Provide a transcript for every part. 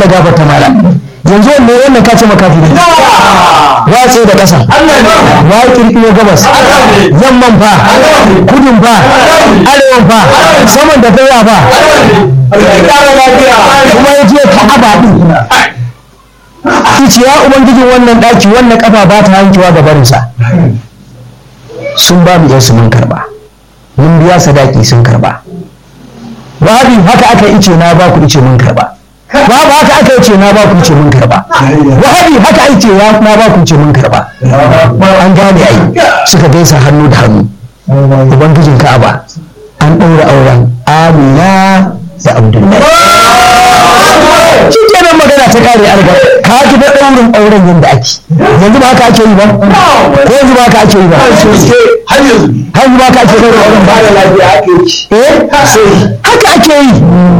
ala gafarta mala yanzu wannan wannan ka ce makafi ne watse da ƙasa wa kirkiro gabas yamman fa kudin fa arewan fa saman da faya fa kuma ya je ka'aba din ce ya ubangijin wannan ɗaki wannan kafa ba ta hankewa da barinsa sun ba mu yansu mun karba mun biya sadaki sun karba wahabi haka aka ice na ba ku ice mun karba babu haka aka ice na ba ku ice mun karba wahabi haka ice ya na ba ku ice mun karba an gane ai suka gaisa hannu da hannu ubangijin ka'aba an ɗaura auren amina da abdullahi shi kenan magana ta kare an ga ka ji ba ɗaurin auren yadda ake yanzu ba haka ake yi ba ko yanzu ba haka ake yi ba har yanzu ba haka ake ɗaurin auren ba eh haka ake yi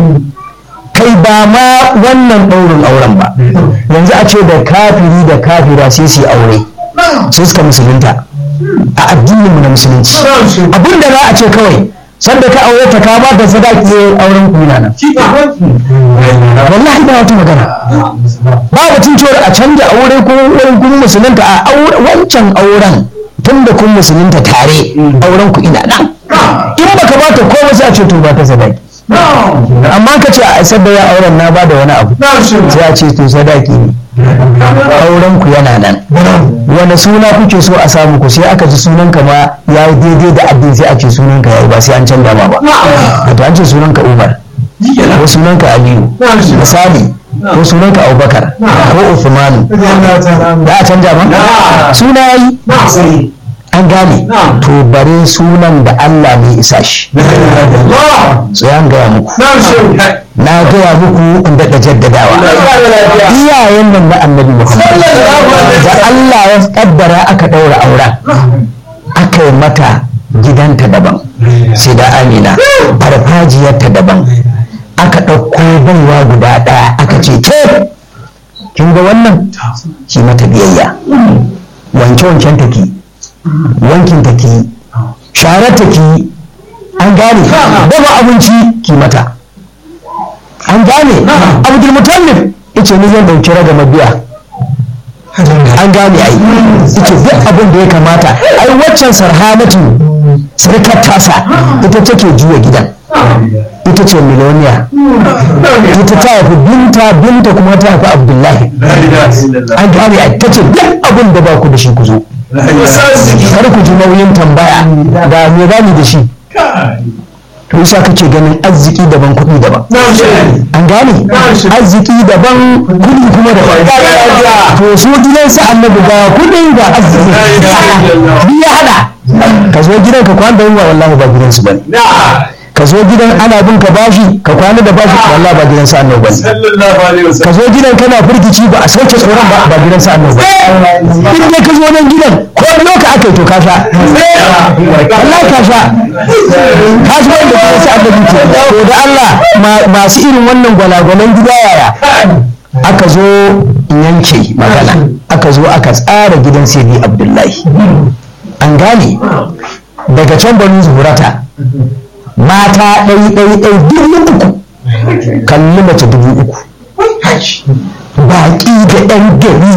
kai ba ma wannan ɗaurin auren ba yanzu a ce da kafiri da kafira sai su yi aure sai suka musulunta a addininmu na musulunci abinda za a ce kawai sanda ka aure ta ka ba da sadaki auren kuna nan wallahi ba wata magana ba batun cewar a canja aure ko wurin kun musulunta a wancan auren tun da kun musulunta tare auren ku ina nan in baka ba ta komai sai a ce to ba ta sadaki amma ka ce a isar da ya auren na ba da wani abu sai a ce to sadaki ne auren ku yana nan wani suna kuke so a samu ku sai aka ji sunan ka ma ya yi daidai da addini sai a ce sunan ka yayi ba sai an canza ma ba to an ce sunan ka Umar ko sunan ka Aliyu misali ko sunan ka Abubakar ko Uthman da a canja ba suna yayi an gane to bare sunan da Allah mai isa shi sai an gaya muku na gaya muku in daɗa jaddadawa iyayen nan na annabi Muhammad da Allah ya kaddara aka ɗaura auren aka yi mata gidanta daban sai da amina farfajiyarta daban aka ɗauko baiwa guda ɗaya aka ce ke kin ga wannan ki mata biyayya wanke-wanken take wankin ta ki sharar ta ki an gane dafa abinci ki mata an gane abdul mutallib yace ni zan dauki raga mabiya an gane ai yace duk abin da ya kamata ai waccan sarhanatu sarkar tasa ita take juya gidan ita ce miloniya ita ta haifi binta binta kuma ta haifi abdullahi an gane ai ta ce duk abin da ba ku da shi ku zo kar ku ji nauyin tambaya da me bani da shi to isa kake ganin arziki daban kuɗi daban an gane arziki daban kuɗi kuma daban to su gidan su annabi ga kuɗin ga arziki biya hada ka zo gidan ka kwana da yunwa wallahi ba gidan su bane ka zo gidan ana bin ka bashi ka kwana da bashi wallahi ba gidan sa annabi bane ka zo gidan kana firgici ba a sauke tsoron ba ba gidan sa annabi bane in dai ka zo nan gidan ko loka aka yi to ka sha wallahi ka sha ka shi wanda gidan sa annabi ke to da Allah masu irin wannan gwalagwalan gida yaya aka zo yanke magana aka zo aka tsara gidan sayyidi abdullahi an gane daga can banu zuhurata mata ɗai ɗai ɗai dubu uku kalli mace dubu uku baƙi da ɗan gari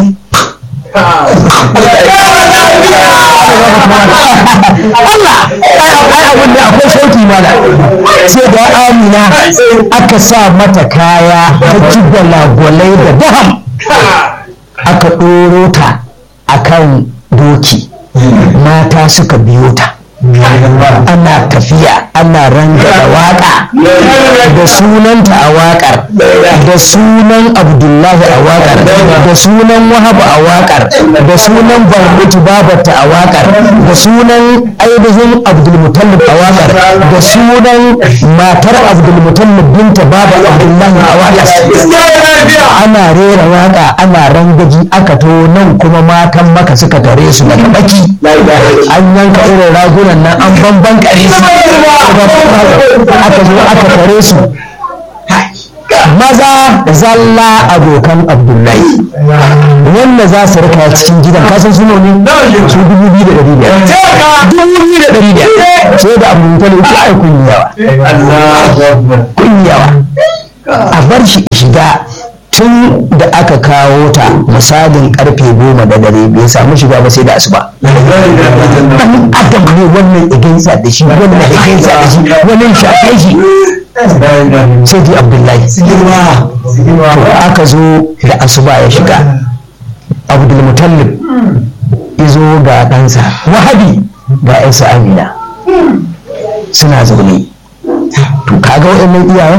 Allah ai abin da akwai sauki mana sai da amina aka sa mata kaya ta ji gwalagwalai da daham aka ɗoro ta akan doki mata suka biyo ta ana tafiya ana rangada waka da sunanta a wakar da sunan abdullahi a wakar da sunan wahabu a wakar da sunan barbutu babarta a wakar da sunan ainihin abdulmutallib a wakar da sunan matar abdulmutallib binta babar abdullahi a wakar ana rera waka ana rangaji aka to nan kuma matan maka suka tare su daga baki an yanka irin ragunan nan an bamban kare su aka zo aka tare su maza zalla abokan abdullahi wanda za su rika cikin gidan kasan su ne su dubu biyu da ɗari biyar dubu biyu da ɗari biyar sai da abu mutane ita ai kun yawa kun yawa a bar shi shiga tun aka kawo ta misalin karfe goma da dare bai samu shiga ba sai da asuba dan adam ne wannan iginsa da shi wannan iginsa da shi wannan shafe shi sai dai abdullahi to aka zo da asuba ya shiga abdulmutallib izo ga ɗansa wahabi ga yansa amina suna zaune to kaga waɗannan iyayen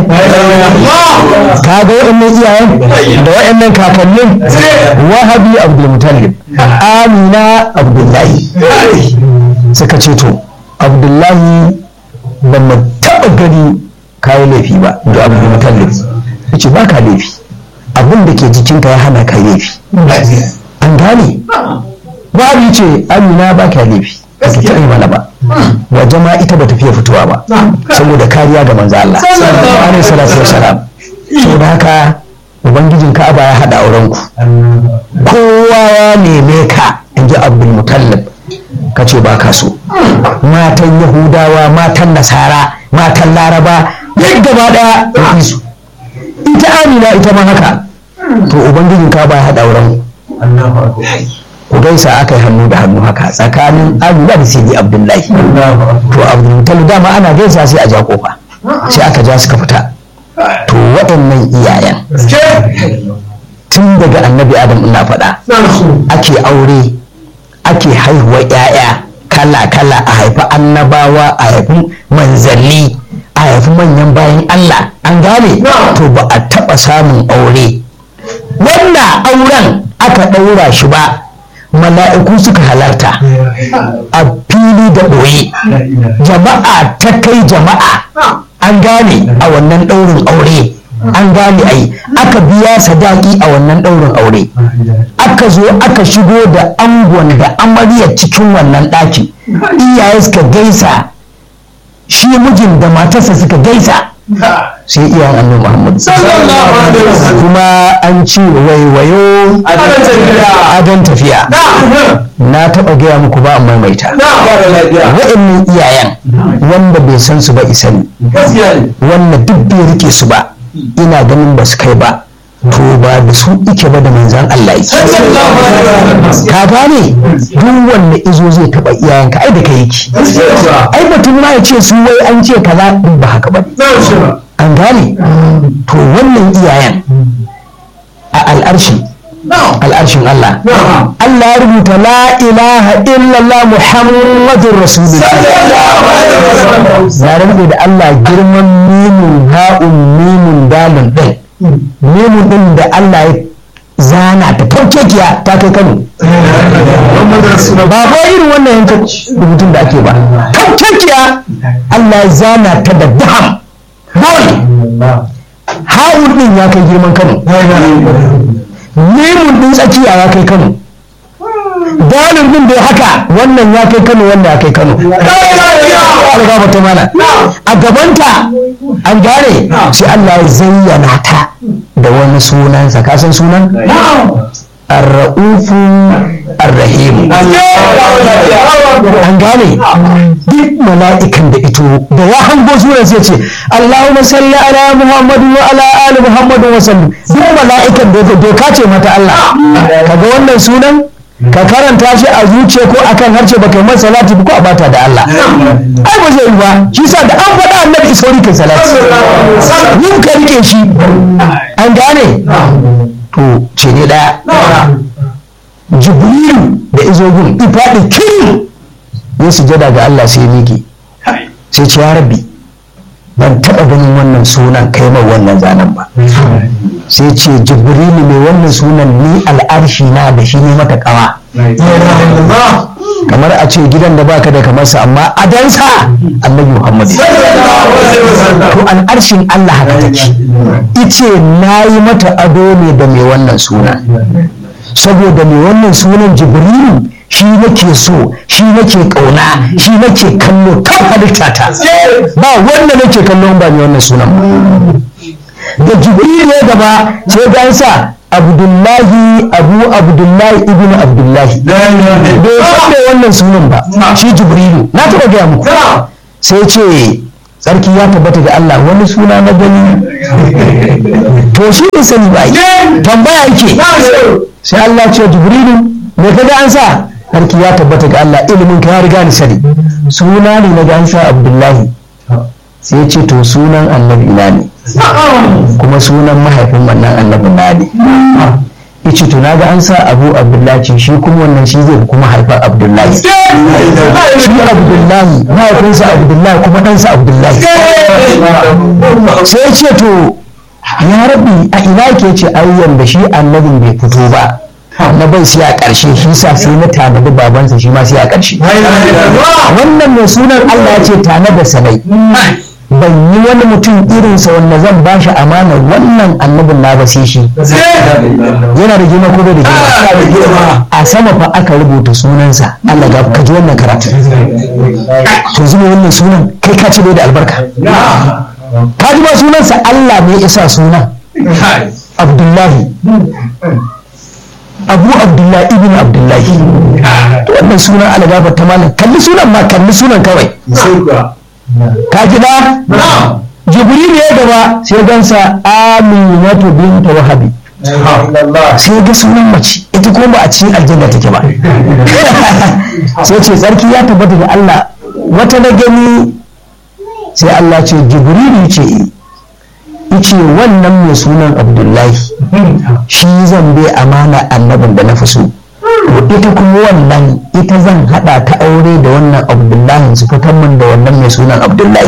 kaga waɗannan iyayen da waɗannan kakannin wahabi abdulmutallib amina abdullahi suka ce to abdullahi ba mu taɓa gani kayi laifi ba da abdulmutallib ya ce ba ka laifi abin da ke jikinka ya hana ka laifi an gane babu ce amina ba ka laifi ba ta taɓa mana ba waje ma ita ba ta fiye fitowa ba saboda kariya ga manzo Allah alaihi salatu wassalam saboda haka ubangijin Ka'aba ya hada auren ku kowa ya neme ka inji Abdul Mutallib ka ce ba ka so matan Yahudawa matan Nasara matan Laraba duk gaba daya ya su ita Amina ita ma haka to ubangijin Ka'aba ya hada auren ku ku gaisa aka yi hannu da hannu haka tsakanin amina da sidi abdullahi to abdulmutallib dama ana gaisa sai a ja kofa sai aka ja suka fita to waɗannan iyayen tun daga annabi adam ina faɗa ake aure ake haihuwa 'ya'ya kala kala a haifi annabawa a haifi manzanni a haifi manyan bayan allah an gane to ba a taɓa samun aure wanda auren aka ɗaura shi ba mala'iku suka halarta a fili da ɓoye jama'a ta kai jama'a an gane a wannan ɗaurin aure an gane ai aka biya sadaki a wannan ɗaurin aure aka zo aka shigo da angon da amaryar cikin wannan ɗaki iyaye suka gaisa shi mijin da matarsa suka gaisa sai iyayen annabi Muhammad kuma an ci waiwayo adon tafiya na taɓa gaya muku ba amma maimaita wa'annan iyayen wanda bai san su ba isani wanda duk bai rike su ba ina ganin ba su kai ba to ba da su ike ba da manzan Allah yake ka gane duk wanda izo zai taba iyayenka ai da kai yake ai batun ma ya ce su wai an ce kaza duk ba haka ba an gane to wannan iyayen a al'arshi al'arshin Allah Allah ya rubuta la ilaha illallah muhammadun rasulullah na rubuta da Allah girman mimun ha'un mimun dalin ɗin mimun ɗin da Allah ya zana ta farkekiya ta kai kano ba ba irin wannan yankan rubutun da ake ba farkekiya Allah ya zana ta da daham dole ha'un ɗin ya kai girman kano mimun ɗin tsakiya ya kai kano dalin ɗin da haka wannan ya kai kano wannan ya kai kano algaba ta mana a gabanta an gane sai Allah ya zayyana ta da wani sunansa ka san sunan ar-ra'ufu ar-rahim an gane duk mala'ikan da ito da ya hango sunan sai ce Allahumma salli ala Muhammadu wa ala ali Muhammadu wa sallim duk mala'ikan da doka ce mata Allah kaga wannan sunan ka karanta shi a zuciya ko akan harshe baka yi salati ko a bata da Allah ai ba zai yi ba shi sa da an faɗa annabi isauri kai salati yin ka rike shi an gane to ce ne daya jibrilu da izogun ifaɗi kiri ya sujada ga Allah sai miki sai ce ya rabbi ban taɓa ganin wannan sunan kai mai wannan zanen ba sai ce jibrilu mai wannan sunan ni al'arshi na da shi ne mata kawa kamar a ce gidan da baka da kamar sa amma adansa annabi muhammad to al'arshin allah haka take ice na yi mata ado ne da mai wannan sunan saboda mai wannan sunan jibrilu shi nake so shi nake kauna shi nake kallo kan halitta ta ba wanda nake kallon ba mai wannan sunan ba da jibril ya gaba sai ga sa abdullahi abu abdullahi ibn abdullahi bai san da wannan sunan ba shi jibrilu na taɓa gaya muku sai ce sarki ya tabbata ga Allah wani suna na gani to shi ne sani ba yi tambaya yake sai Allah ce jibrilu me kaga an sa sarki ya tabbata ga Allah ilimin ka ya riga ni sani suna ne na ga an sa Abdullahi sai ya ce to sunan annabi na ne kuma sunan mahaifin wannan annabi na ne yace to naga an sa Abu Abdullahi shi kuma wannan shi zai kuma haifar Abdullahi shi Abdullahi mahaifinsa Abdullahi kuma ɗansa Abdullahi sai ya ce to ya rabi a ina ke ce ayyan da shi annabin bai fito ba na bai sai a ƙarshe shi sa sai na tanadi babansa shi ma sai a ƙarshe wannan mai sunan Allah ya ce tana da sanai ban yi wani mutum irinsa wanda zan ba shi amanar wannan annabin na ba sai shi yana da girma ko bai da girma a sama fa aka rubuta sunansa Allah ga ka ji wannan karatu to zuba wannan sunan kai ka ce bai da albarka ka ji ba sunansa Allah ne ya sa sunan Abdullahi Abu Abdullahi ibn Abdullahi to wannan sunan Allah ga ta malam kalli sunan ma kalli sunan kawai ka ji ba jibril ya gaba sai gansa aminatu binta wahabi sai ga sunan mace ita kuma ba a cikin aljanna take ba sai ce tsarki ya tabbata da Allah wata na gani sai Allah ce jibril ce ce wannan mai sunan abdullahi shi zan bai amana annabin da na fi so ita kuma wannan ita zan hada ta aure da wannan abdullahi su fitar min da wannan mai sunan abdullahi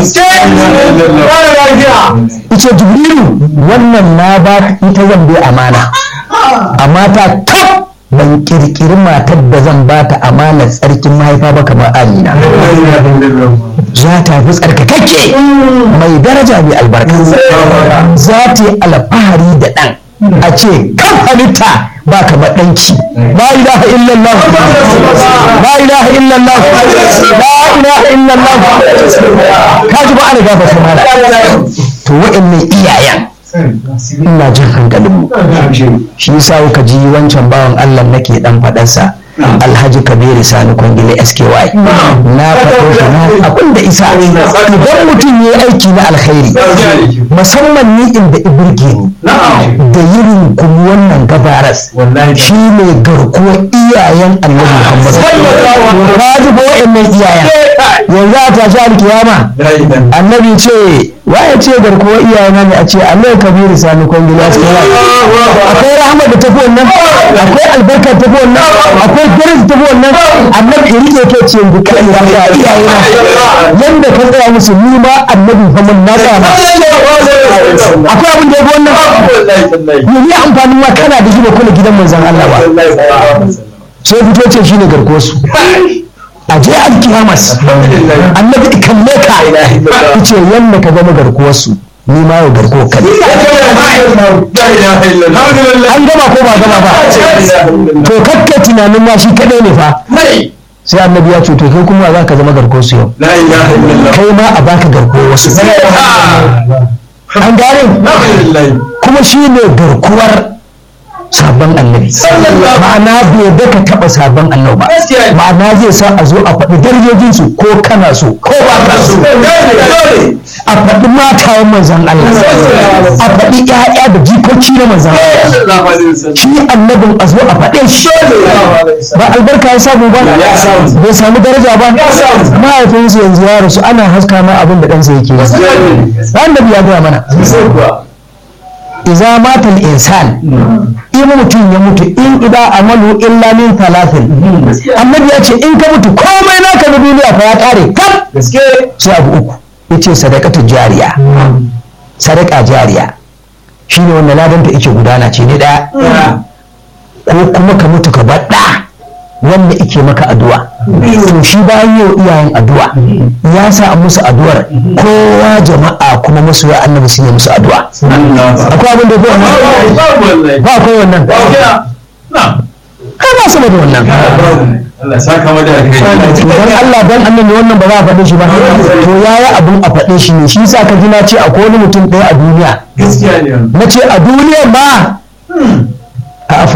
ita jibrilu wannan na ba ita zan bai amana amma ta kaf ban kirkiri matar da zan ba ta amana tsarkin mahaifa ba kamar amina za ta fi tsarkakakke mai daraja mai albarka za ta yi alfahari da ɗan a ce kan halitta ba ka ɗanki la ilaha illallah la ilaha illallah la ilaha illallah ka ji ba ana gafa su mala to wa'annan iyayen ina jin hankalinmu shi yasa kuka ji wancan bawan Allah nake dan faɗarsa alhaji kabiru sani kwangile sky na faɗo shi na abin da isa idan mutum ya yi aiki na alkhairi musamman ni inda ibirge ni da yirin kuma wannan gabaras shi ne garkuwar iyayen annabi muhammad ka ji ba wa'annan iyayen yanzu a tashi alkiyama annabi ce waye ce garkuwar iyayen ne a ce allah kabiru sani kwangile sky akwai rahama da tafi wannan akwai albarka tafi wannan akwai daraja tafi wannan annabi ya rike ke ce yanzu kai ya ga iyaye na yanda ka tsaya musu ni ma annabi fa mun na tsaya ma akwai abin da ya wannan ne ni amfanin ma kana da shi da kula gidan manzon Allah ba sai fito ce shine garkuwar su a je alkiyamas annabi kalle ka yace yanda ka zama garkuwar su ni ma yau garko ka an gama ko ba gama ba to kakka tunanin ma shi kadai ne fa sai annabi ya ce to kai kuma za ka zama garko su yau kai ma a baka garko wasu an gane kuma shi ne garkuwar sabon annabi ma'ana bai da ka taɓa sabon annabi ba ma'ana zai sa a zo a faɗi darajojinsu ko kana so ko ba ka so a faɗi matayen manzan Allah a faɗi ƴaƴa da jikoki na manzan Allah shi annabin a zo a faɗe shi ba albarka ya samu ba bai samu daraja ba mahaifinsu yanzu ya rasu ana haska ma abin da ɗansa yake yi annabi ya gaya mana iza mata insan in mutum ya mutu in ida amalu illa min talatin annabi ya ce in ka mutu komai naka na duniya fa ya kare kaf sai abu uku yace sadaqatu jariya sadaka jariya shine wanda ladanta yake gudana ce ne daya ko kuma ka mutu ka bar da wanda ike maka addu'a to shi bayan yau iyayen addu'a ya sa musu addu'ar kowa jama'a kuma masoya annabi su ne musu addu'a akwai abin da ko wannan ba akwai wannan ka ba sama da wannan Allah saka mu da dan Allah dan annabi wannan ba za a faɗe shi ba to yaya abun a faɗe shi ne shi yasa ka ji na ce akwai wani mutum ɗaya a duniya gaskiya ne na ce a duniya ba a Afirka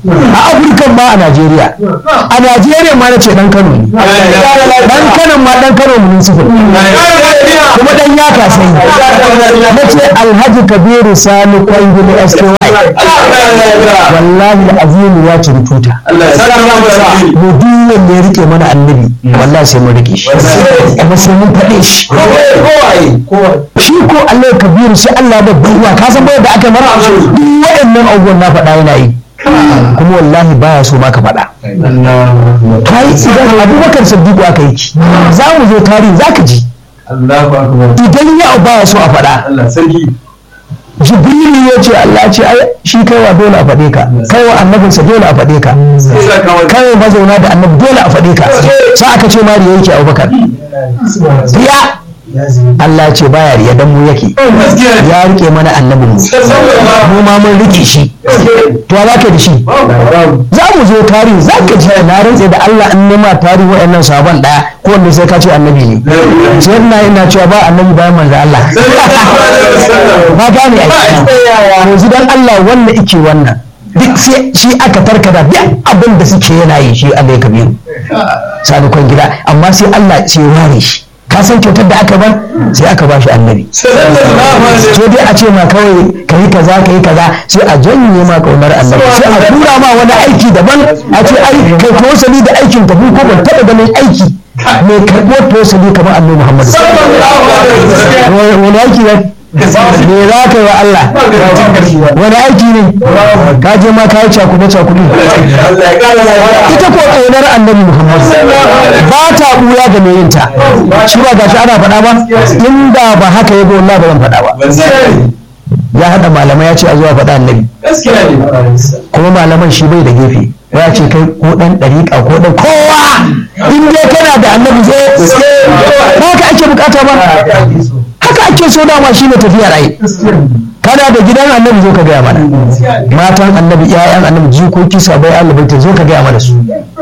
a afirka ma a najeriya a najeriya ma na ce dan kano ne dan kano ma dan kano municipal kuma dan ya kasai na ce alhaji kabiru sani kwangili sky wallahi azimu ya ciri tuta mu duk wanda ya rike mana annabi wallahi sai mun rike shi kuma sai mun faɗe shi shi ko Allah kabiru sai Allah ba duwa ka san da aka mara duk waɗannan abubuwan na faɗa yana yi kuma wallahi baya so ma ka faɗa kai idan abubakar siddiqu aka yi ki za mu zo tarihi za ka ji idan ya baya so a faɗa jibrilu ya ce Allah ce ai shi kaiwa dole a faɗe ka kaiwa annabinsa dole a faɗe ka kaiwa mazauna da annabi dole a faɗe ka sai aka ce mari yake abubakar riya Allah ce baya riya dan mu yake ya rike mana annabin mu mu ma mun rike shi to za ka da shi za mu zo tarihi za ka ji na rantse da Allah in nema tarihi waɗannan sabon ɗaya ko wanda sai ka ce annabi ne sai ina ina cewa ba annabi bayan manzo Allah ba gane a yanzu dan Allah wannan ike wannan duk sai shi aka tarkada duk abin da suke yana yi shi Allah ya kabiru sani kwan gida amma sai Allah sai ware shi ka san kyautar da aka bar sai aka ba shi annabi so dai a ce ma kawai ka yi kaza ka yi kaza sai a janye ma kaunar annabi sai a tura ma wani aiki daban a ce ai kai tosali da aikin ka ko ban taɓa ganin aiki mai karɓo tosali kamar annabi muhammad wani aiki ne me za ka yi wa Allah wani aiki ne ka je ma ka yi cakuɗe cakuɗe ita ko ƙaunar annabi Muhammad ba ta ɓuya ga mai yinta shi ba gashi ana faɗa ba inda ba haka ya wallahi ba zan faɗa ba ya haɗa malamai ya ce a zuwa faɗa annabi kuma malaman shi bai da gefe ya ce kai ko ɗan ɗariƙa ko ɗan kowa in dai kana da annabi zo ba ka ake bukata ba haka ake so dama shi ne tafiya rai kana da gidan annabi zo ka gaya mana matan annabi ƴaƴan annabi jikoki sabai alibaita zo ka gaya mana su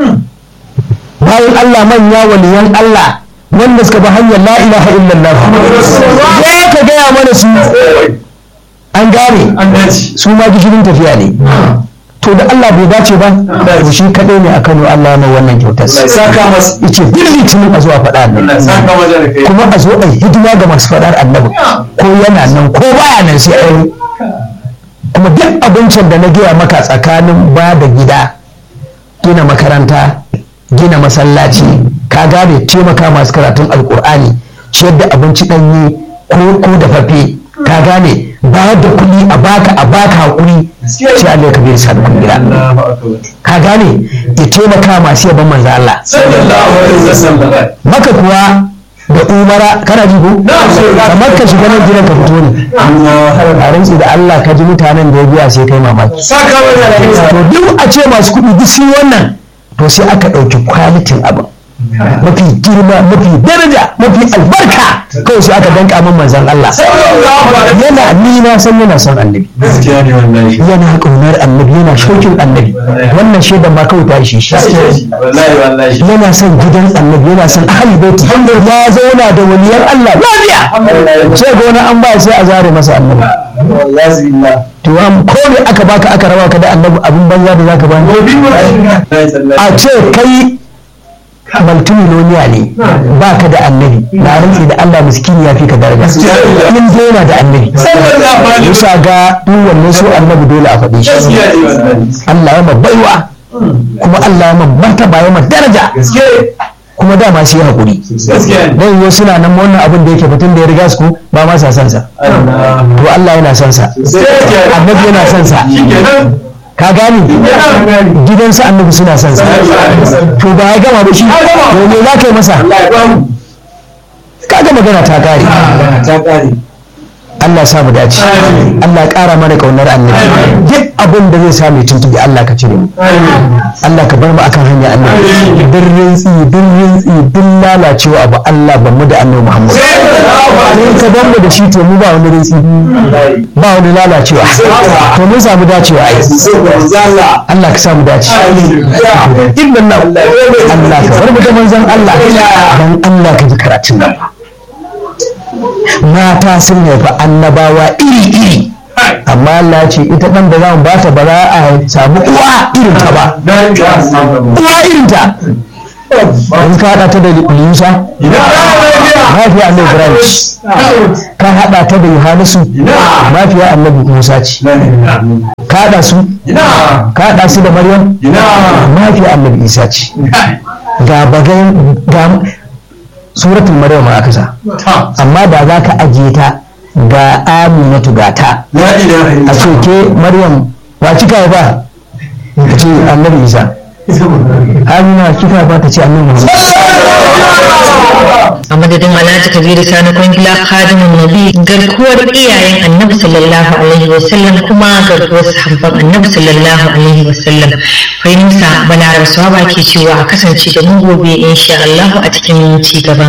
bayan Allah manya waliyan Allah wanda suka bi hanyar la ilaha illallah zo ka gaya mana su an gane su ma gishirin tafiya ne to da Allah bai dace ba to shi kadai ne a Kano Allah mai wannan kyautar saka masa yace duk litinin a zuwa faɗa annabi saka masa da kai kuma a zo a yi hidima ga masu faɗar annabi ko yana nan ko baya nan sai ai kuma duk abincin da na gaya maka tsakanin ba da gida gina makaranta gina masallaci ka gane taimaka masu karatun alkur'ani ciyar da abinci ɗanye ko ko da fafe ka gane bayar da kuɗi a baka a baka hakuri sai Allah ya kabir sa da gida ka gane ya taimaka masu yaban manzo Allah sallallahu alaihi wasallam maka kuwa da umara kana ji ko kamar ka shiga nan gidan ka fito ne a rantsi da Allah ka ji mutanen da ya biya sai kai mamaki saka masa da kai to duk a ce masu kuɗi duk sun wannan to sai aka ɗauki kwalitin abin mafi girma mafi daraja mafi albarka kawai sai aka danka min manzon Allah yana ni na san yana son annabi gaskiya ne wallahi yana ƙaunar annabi yana shaukin annabi wannan shaidan ma kawai ta ishe shi wallahi wallahi yana son gidan annabi yana son ahli baiti ya zauna da waliyan Allah lafiya sai ga wani an ba sai a zare masa annabi wallahi billah to am ko ne aka baka aka raba ka da annabi abin banza da zaka bani a ce kai multimiloniya ne ba ka da annabi na rantsi da Allah miskini ya fi ka daraja in dai yana da annabi bisa ga duk wannan su annabi dole a faɗi shi gaskiya ne wallahi Allah ya baiwa kuma Allah ya martaba ya daraja gaskiya kuma dama sai hakuri gaskiya ne dan yau suna nan wannan abin da yake fitin da ya riga su ba ma sa son sa to Allah yana son sa annabi yana son sa shikenan ka gane gidansa annabi suna son sa to ba ya gama da shi to me za ka yi masa Allah ya ba mu kaga magana ta kare ta kare Allah sa mu dace Allah ƙara mana kaunar annabi duk abin da zai sa mai tuntubi Allah ka cire mu Allah ka bar mu akan hanya annabi duk rintsi duk rintsi duk lalacewa abu Allah ban mu da annabi Muhammad in ka bar mu da shi to mu ba wani rintsi ba wani lalacewa to mun samu dacewa ai Allah Allah ka sa mu dace inna Allah Allah ka bar mu da manzon Allah dan Allah ka ji karatun nan mata sun haifi annabawa iri-iri amma Allah ce ita dan da zamu ba ta ba za a samu uwa irin ta ba uwa irin ta in ka hada ta da Musa mafiya annabi Ibrahim ka hada ta da Yohanisu mafiya annabi Musa ce ka hada su ka hada su da Maryam mafiya annabi Isa ce ga bagan ga suratul Maryam aka sa amma da za ka ajiye ta ga Aminatu ga ta a ce ke Maryam wa kika ba ka ce annabi Isa Amina kika ba ta ce annabi a madadin alhaji kabiru sani kwangila khadimin nabi garkuwar iyayen annabi sallallahu alaihi wasallam kuma garkuwar sahabban annabi sallallahu alaihi wasallam fahimta balaraba sawaba ke cewa a kasance da mu gobe insha Allah a cikin ci gaban